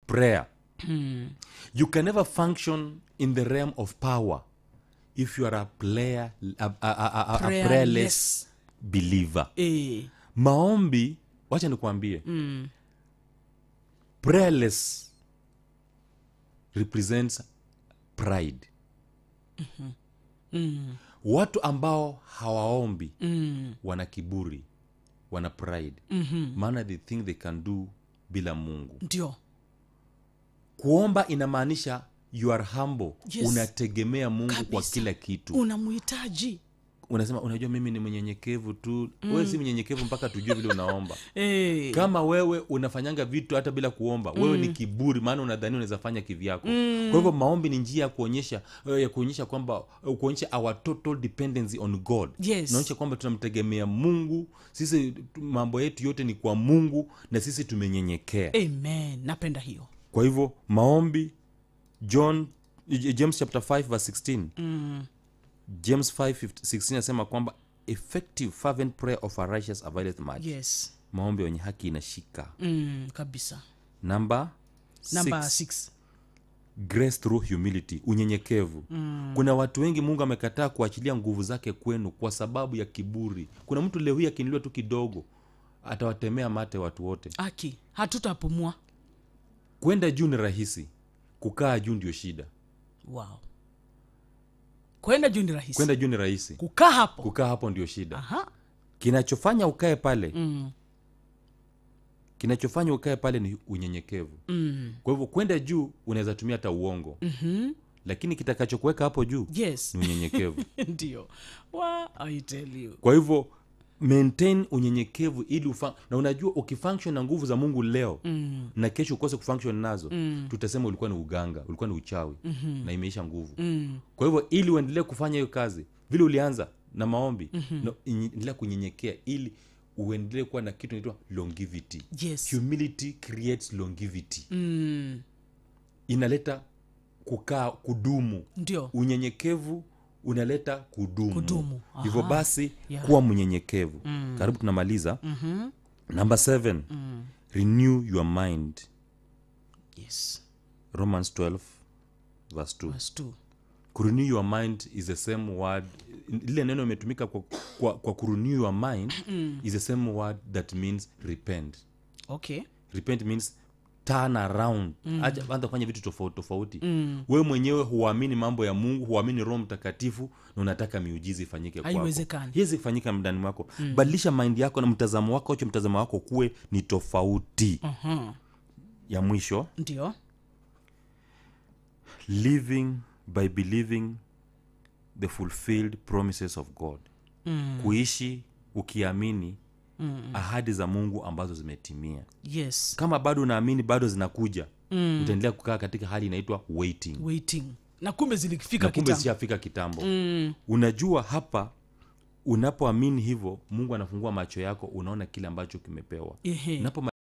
prayer you can never function in the realm of power if you are a player a, a, a, a, a Prayerless. prayerless believer eh, maombi wacha nikuambie mm. prayerless represents pride mm-hmm. mm. watu ambao hawaombi mm. wana kiburi wana pride mm-hmm. maana they think they can do bila mungu ndio kuomba inamaanisha you are humble Yes. unategemea mungu kwa Kabisa. kila kitu unamhitaji unasema unajua mimi ni mnyenyekevu tu mm. wewe si mnyenyekevu mpaka tujue vile unaomba eh, kama wewe unafanyanga vitu hata bila kuomba mm. wewe ni kiburi maana unadhani unaweza fanya kivyako mm. kwa hivyo maombi ni njia ya kuonyesha eh, ya kuonyesha kwamba eh, kuonyesha our total dependency on god Yes. naonyesha kwamba tunamtegemea mungu sisi mambo yetu yote ni kwa mungu na sisi tumenyenyekea amen napenda hiyo kwa hivyo maombi john J- james chapter 5 verse 16 mm. james 5 16 anasema kwamba effective fervent prayer of a righteous availeth much yes maombi wenye haki inashika mm, kabisa namba namba six, six. grace through humility unyenyekevu mm. kuna watu wengi mungu amekataa kuachilia nguvu zake kwenu kwa sababu ya kiburi kuna mtu leo hii akinuliwa tu kidogo atawatemea mate watu wote aki hatutapumua kwenda juu ni rahisi kukaa juu ndio shida wow kwenda juu ni rahisi kwenda juu ni rahisi kukaa hapo kukaa hapo ndio shida Aha. kinachofanya ukae pale mm. kinachofanya ukae pale ni unyenyekevu mm. kwa hivyo kwenda juu unaweza tumia hata uongo mm-hmm. lakini kitakachokuweka hapo juu yes ni unyenyekevu ndio wa I tell you kwa hivyo maintain unyenyekevu ili ufa na unajua ukifunction na nguvu za mungu leo mm. na kesho ukose kufunction nazo mm. tutasema ulikuwa ni uganga ulikuwa ni uchawi mm-hmm. na imeisha nguvu mm. kwa hivyo ili uendelee kufanya hiyo kazi vile ulianza na maombi mm-hmm. no, endelea kunyenyekea ili uendelee kuwa na kitu inaitwa longevity yes humility creates longevity mm, inaleta kukaa kudumu ndio unyenyekevu unaleta kudumu, Kudumu, hivyo aha. basi Yeah. kuwa mnyenyekevu mm. karibu tunamaliza mm-hmm. namba 7 mm. renew your mind yes romans 12 verse 2 verse two. kurenew your mind is the same word lile neno imetumika kwa, kwa, kwa kurenew your mind is the same word that means repent okay repent means turn around mm. acha anza kufanya vitu tofauti tofauti mm. wewe mwenyewe huamini mambo ya mungu huamini roho mtakatifu na unataka miujiza ifanyike kwako Haiwezekani. hiwezi kufanyika ndani mwako mm. badilisha mind yako na mtazamo wako acho mtazamo wako kuwe ni tofauti uh-huh. ya mwisho ndio living by believing the fulfilled promises of god mm. kuishi ukiamini mm. ahadi za mungu ambazo zimetimia yes kama bado unaamini bado zinakuja mm. utaendelea kukaa katika hali inaitwa waiting waiting na kumbe zilifika na kumbe kitambo zishafika kitambo mm. unajua hapa unapoamini hivyo mungu anafungua macho yako unaona kile ambacho kimepewa Ehe. unapo